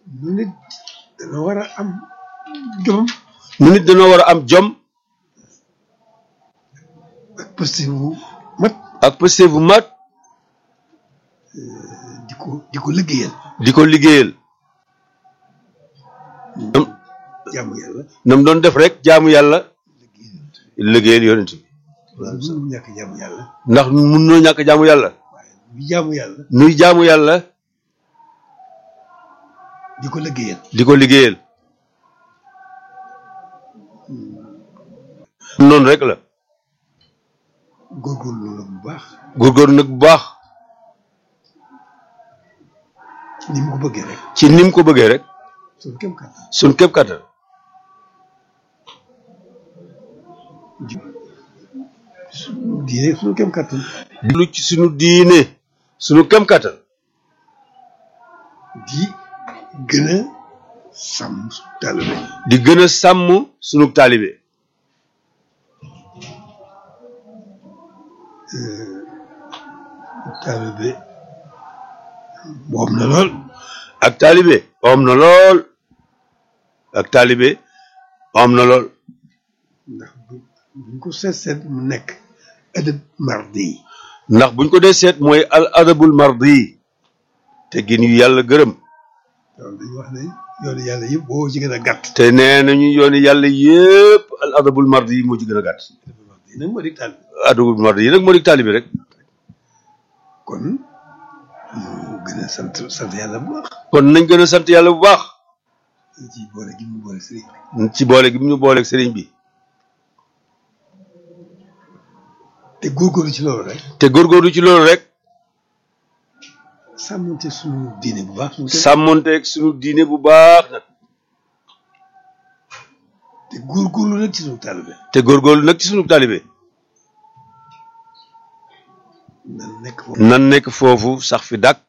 nu nit dana war a am jom nu nit dañoo war a am jom ak posté bu mat ak pëste bu mat di ko di ko liggéeyal di ko liggéeyal nam jaamu yàlla nam doon def rek jaamu yàlla liggéeyal liggéeyal yonent bi loolu mënu ñàkk jaamu yàlla ndax mun noo ñàkk jaamu yàlla waaye bi jaamu yàlla nuy jaamu yàlla di ko liggéeyal di ko liggéeyal noonu rek la góorgóorlu la bu baax góorgóorlu nag bu baax ni mu ko bëggee rek ci ni mu ko bëggee rek suñu kem kàttan suñ képp kattan diine suñu kem kàttan lu ci suñu diine suñu kéem kattan di gën a sàmm taalibe di gën a sàmm suñu taalibe taalibe moom na lool ak taalibe am na lool ak taalibe am na lool ndax bu buñ ko seet seet mu nekk adab mardi yi ndax buñ ko dee seet mooy al adabul mardi te gin yu yàlla gërëm loolu dañuy wax ne yoonu yàlla yëpp boo ci gën a gàtt te nee nañu yooni yàlla yépp al adabul mardi yi moo ci gën a gàtt adabul mardi yi nag moo di taalibe adabul mardi yi nag moo di taalibe rek kon ñu gën a sant sant yàlla bu baax kon nañ gën a sant yàlla bu baax ci boole gi mu boole sëriñ bi ci boole gi mu ñu booleeg sëriñ bi te góorgóorlu ci loolu rek te góorgóorlu ci loolu rek sàmmante suñu diine bu baax suñu sàmmonteeg suñu diine bu baax nag te góorgóorlu nag ci suñu taalibe te góorgóorlu nag ci suñu taalibe nan nekk foofu nan nekk foofu sax fi dàkk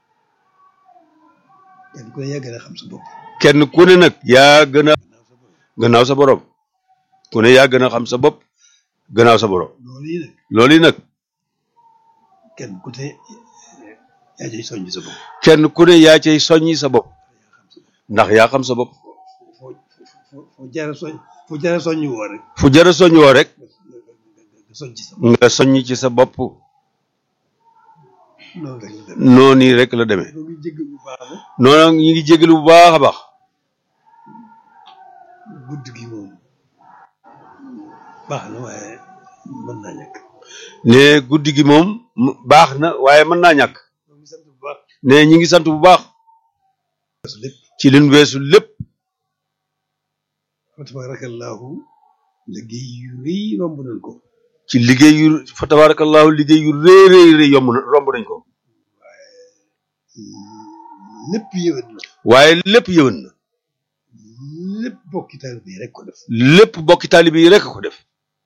kenn ku ne yaa gën a xam sa bopp kenn ku ne nag yaa gën a gannaaw sa bopp gannaaw sa borom ku ne yaa gën a xam sa bopp gannaaw sa borom loolu yi nag loolu yi nag kenn ku ne yaa cay soññ sa bopp kenn ku ne yaa cay soññi sa bopp ndax yaa xam sa bopp foo foo foo jaara soñ foo jaara soññ woo rek fu jara soññ woo rek nga soññ ci sa bopp nga soññ ci sa bopp noonu rek la dem noonu yi rek la demee loolu jégg bu baax la noonu nag ñu ngi jégalu bu baax a baax guddi gi moom baax na waaye mën naa ñàkk ne guddi gi moom mu- baax na waaye mën naa ñàkk ñoo ngi sant bu baax ne ñi ngi sant bu baax su lépp ci liñ weesu lépp fa tabarakallahu liggéey yu rëy romb nañ ko ci liggéey yu fa tabarakallahu liggéey yu rëy rëy rëy yomb na romb nañ ko lépp yëwét na waaye lépp yëwan na lépp bokki taalibe yi rek ko def lépp bokki taalibe yi rek ko def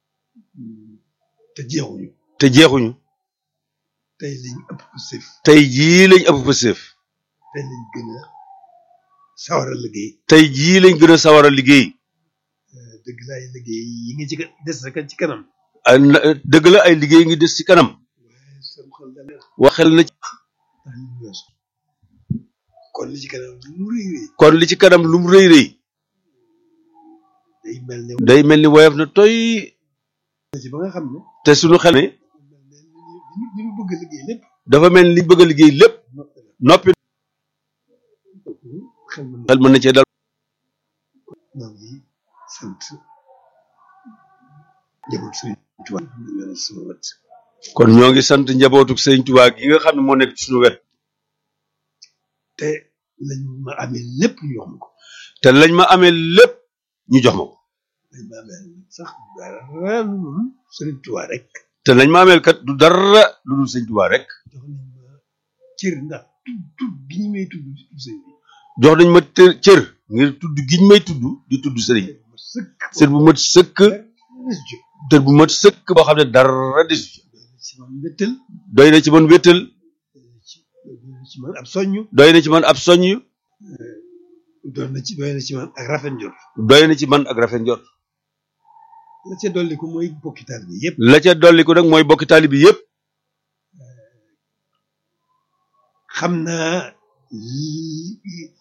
te jeexuñu te jeexuñu tey lañ ëpp sëf tey jii lañ ëpp fa séef tey lañ gën a sawar a liggéey tey jii lañ gën a sawar a liggéey dëgg la ay liggéey yi ngi ci ka- des rek ci kanam ay na- dëgg la ay liggéey ngi des ci kanam waaye sam xel dal na waxel na ci ndax li ñu weesu kon li ci kanam lu rëy rëy kon li ci kanam lu mu rëy rëy day mel ne day mel ni woyof na toy ci ba nga xam ne te suñu xel ne mel ne li ñu li ñu bëgg a liggéey lépp dafa mel ni liñ bëgg a liggéey lépp noppi na noppi xel mën na xel mën na cee dal ñoo ngi sant njaboot Sëriñ Tuubaa ñu leen sama wet kon ñoo ngi sant njabootu sëñ Tuubaa gi nga xam ne moo nekk ci suñu wet te lañ ma amee lépp ñu wax ma ko te lañ ma amee lépp ñu jox ma ko lañ ma amee sax dara lu dul Sëriñ Tuubaa rek te lañ ma ameel kat du dara lu dul sëñ Tuubaa rek jox nañ ma cër ndax tudd tudd gi ñu may tudd di tudd sëñ bi jox nañ ma tër- cër ngir tudd giñ may tudd di tudd sëriñ ma sëkk cër bu mat sëkk cër bu mat sëkk boo xam ne dara desu ci ci man mbéttal doy na ci man wéttal ci ci man ab soññ doy na ci man ab soññ doon na ci doy na ci man ak rafet njort doy na ci man ak rafet njort la ca dolli ko mooy bokki taal bi yëpp la ca dolli ko nag mooy bokki taali bi yëpp xam naa li